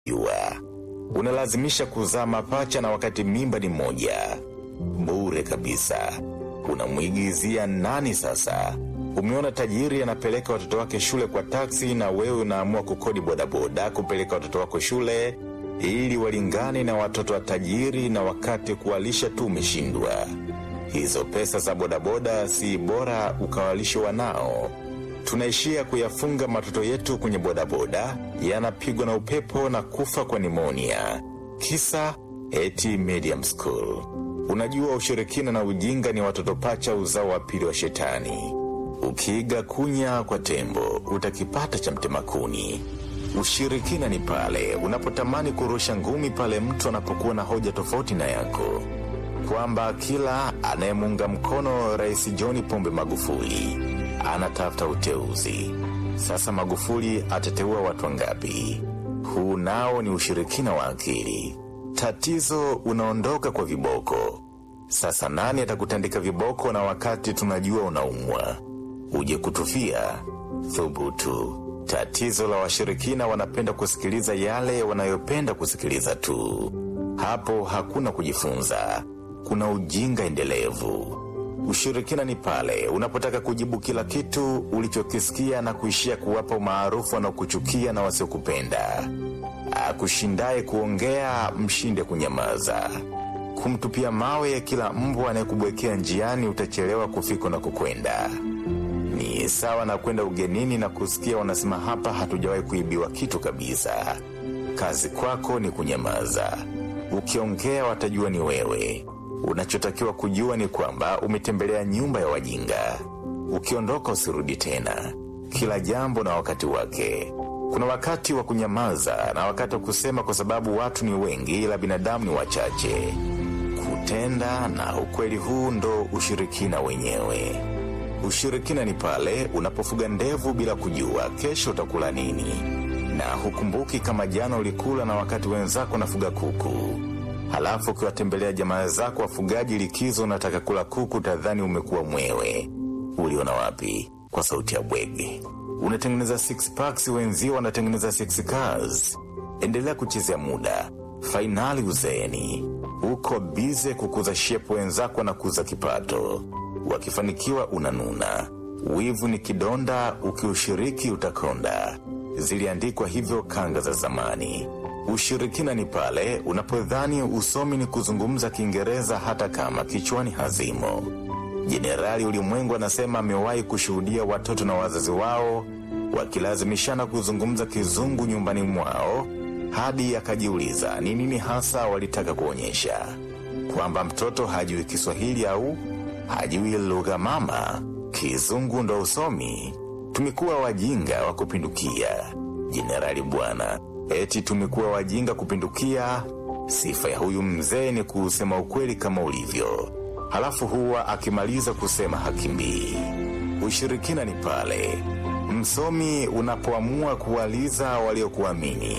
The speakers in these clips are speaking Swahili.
jua. Unalazimisha kuzaa mapacha na wakati mimba ni moja. Bure kabisa. Unamwigizia nani sasa? Umeona tajiri anapeleka watoto wake shule kwa taksi na wewe unaamua kukodi bodaboda kupeleka watoto wako shule ili walingane na watoto wa tajiri na wakati kuwalisha tu umeshindwa. Hizo pesa za bodaboda si bora ukawalishe wanao. Tunaishia kuyafunga matoto yetu kwenye bodaboda, yanapigwa na upepo na kufa kwa nimonia. Kisa eti medium school. Unajua ushirikina na ujinga ni watoto pacha uzao wa pili wa shetani. Ukiiga kunya kwa tembo, utakipata cha mtemakuni. Ushirikina ni pale unapotamani kurusha ngumi pale mtu anapokuwa na hoja tofauti na yako, kwamba kila anayemuunga mkono Rais John Pombe Magufuli anatafuta uteuzi. Sasa Magufuli atateua watu wangapi? Huu nao ni ushirikina wa akili. Tatizo unaondoka kwa viboko. Sasa nani atakutandika viboko na wakati tunajua unaumwa? Uje kutufia? Thubutu. Tatizo la washirikina wanapenda kusikiliza yale wanayopenda kusikiliza tu. Hapo hakuna kujifunza, kuna ujinga endelevu. Ushirikina ni pale unapotaka kujibu kila kitu ulichokisikia na kuishia kuwapa umaarufu wanaokuchukia na wasiokupenda. Akushindaye kuongea, mshinde kunyamaza. Kumtupia mawe kila mbwa anayekubwekea njiani, utachelewa kufika na kukwenda. Ni sawa na kwenda ugenini na kusikia wanasema hapa hatujawahi kuibiwa kitu kabisa. Kazi kwako ni kunyamaza. Ukiongea watajua ni wewe. Unachotakiwa kujua ni kwamba umetembelea nyumba ya wajinga. Ukiondoka usirudi tena. Kila jambo na wakati wake. Kuna wakati wa kunyamaza na wakati wa kusema, kwa sababu watu ni wengi, ila binadamu ni wachache. Kutenda na ukweli, huu ndo ushirikina wenyewe. Ushirikina ni pale unapofuga ndevu bila kujua kesho utakula nini, na hukumbuki kama jana ulikula na wakati wenzako nafuga kuku. Halafu ukiwatembelea jamaa zako wafugaji likizo, unataka kula kuku, tadhani umekuwa mwewe. Uliona wapi? Kwa sauti ya bwege. Unatengeneza six packs, wenzio wanatengeneza six cars. Endelea kuchezea muda, fainali uzeeni. Uko bize kukuza shepu, wenzako na kuza kipato. Wakifanikiwa unanuna. Wivu ni kidonda, ukiushiriki utakonda. Ziliandikwa hivyo kanga za zamani. Ushirikina ni pale unapodhani usomi ni kuzungumza Kiingereza hata kama kichwani hazimo. Jenerali Ulimwengu anasema amewahi kushuhudia watoto na wazazi wao wakilazimishana kuzungumza kizungu nyumbani mwao, hadi akajiuliza ni nini hasa walitaka kuonyesha, kwamba mtoto hajui Kiswahili au hajui lugha mama, kizungu ndo usomi. Tumekuwa wajinga wa kupindukia, jenerali bwana. Eti tumekuwa wajinga kupindukia. Sifa ya huyu mzee ni kusema ukweli kama ulivyo, halafu huwa akimaliza kusema hakimbii. Ushirikina ni pale msomi unapoamua kuwaliza waliokuamini.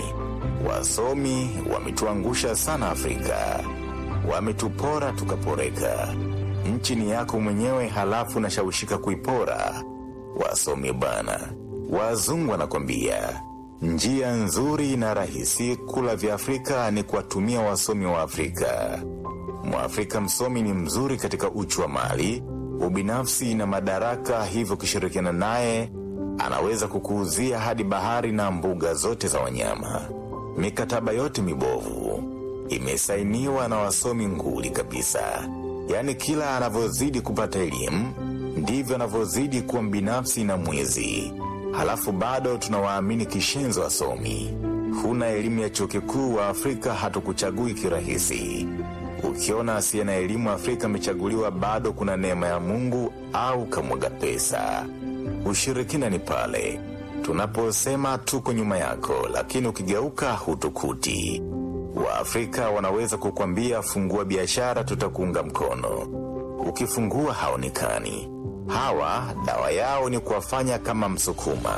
Wasomi wametuangusha sana Afrika, wametupora tukaporeka. Nchi ni yako mwenyewe, halafu nashawishika kuipora. Wasomi bana, wazungu wanakwambia njia nzuri na rahisi kula vya Afrika ni kuwatumia wasomi wa Afrika. Mwafrika msomi ni mzuri katika uchu wa mali, ubinafsi na madaraka, hivyo ukishirikiana naye anaweza kukuuzia hadi bahari na mbuga zote za wanyama. Mikataba yote mibovu imesainiwa na wasomi nguli kabisa. Yaani kila anavyozidi kupata elimu ndivyo anavyozidi kuwa mbinafsi na mwizi. Halafu bado tunawaamini kishenzo wasomi. Huna elimu ya chuo kikuu wa Afrika, hatukuchagui kirahisi. Ukiona asiye na elimu Afrika amechaguliwa, bado kuna neema ya Mungu au kamwaga pesa. Ushirikina ni pale tunaposema tuko nyuma yako, lakini ukigeuka hutukuti. Waafrika wanaweza kukwambia fungua biashara, tutakuunga mkono. Ukifungua haonekani. Hawa dawa yao ni kuwafanya kama Msukuma.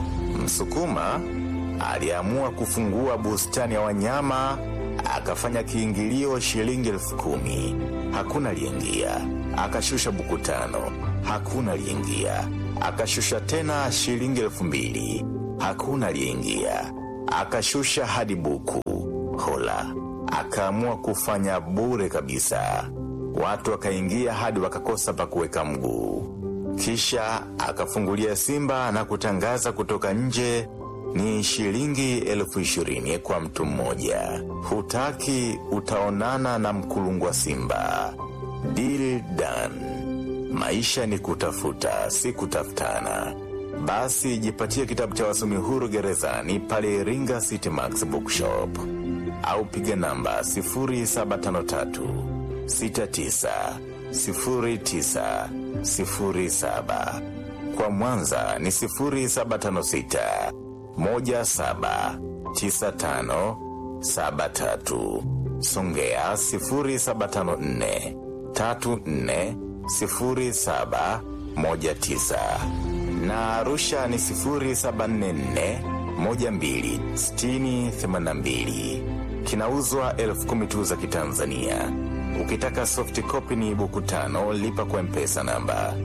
Msukuma aliamua kufungua bustani ya wanyama, akafanya kiingilio shilingi elfu kumi. Hakuna aliingia. Akashusha buku tano, hakuna aliingia. Akashusha tena shilingi elfu mbili, hakuna aliyeingia. akashusha hadi buku. Hola akaamua kufanya bure kabisa, watu wakaingia hadi wakakosa pa kuweka mguu. Kisha akafungulia Simba na kutangaza kutoka nje ni shilingi elfu ishirini kwa mtu mmoja. Hutaki utaonana na mkulungwa Simba. Deal done. Maisha ni kutafuta, si kutafutana. Basi jipatie kitabu cha wasomi huru gerezani pale Iringa City Max Bookshop au piga namba 0753 69 09 07. Kwa Mwanza ni 0756 17 95 73. Songea 0754 34 07 19 na Arusha ni 0744 12 60 82. Kinauzwa elfu kumi tu za Kitanzania. Ukitaka soft copy ni buku tano, lipa kwa mpesa namba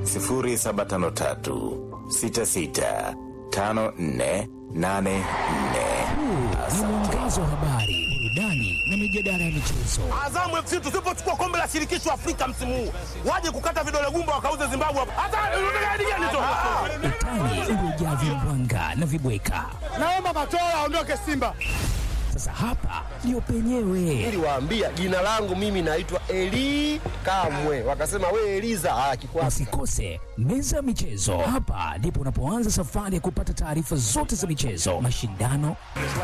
0753 66 54 84. Ni mwangazo wa habari, burudani na mijadala ya michezo. Azamu FC tusipochukua kombe la shirikisho Afrika msimu huu, waje kukata vidole gumba wakauze Zimbabwe hapa. Hata unataka hadi gani tu? Utani uliojaa vimbwanga na vibweka. Naomba Matola aondoke Simba. Sasa hapa ndio penyewe. Niliwaambia jina langu mimi naitwa Eli Kamwe, wakasema we Eliza. Ah, kikwasi Usikose meza ya michezo. Hapa ndipo unapoanza safari ya kupata taarifa zote za michezo, mashindano,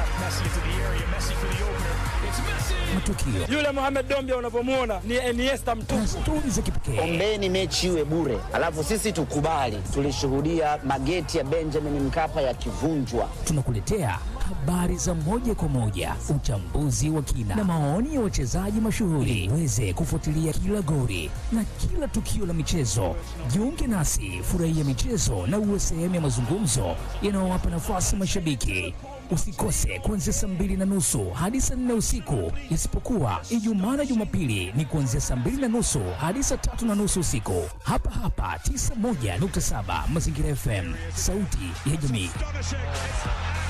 matukio Yule Mohamed Dombia unavyomuona ni Iniesta mtupu. na stori za kipekee. Ombeni mechi iwe bure, alafu sisi tukubali. Tulishuhudia mageti ya Benjamin Mkapa yakivunjwa. Tunakuletea habari za moja kwa moja, uchambuzi wa kina na maoni ya wachezaji mashuhuri, uweze kufuatilia kila gori na kila tukio la michezo. Jiunge nasi, furahia michezo na uwe sehemu ya mazungumzo yanayowapa nafasi mashabiki. Usikose kuanzia saa mbili na nusu hadi saa nne usiku, isipokuwa Ijumaa na Jumapili ni kuanzia saa mbili na nusu hadi saa tatu na nusu usiku, hapa hapa 91.7 Mazingira FM, sauti ya jamii.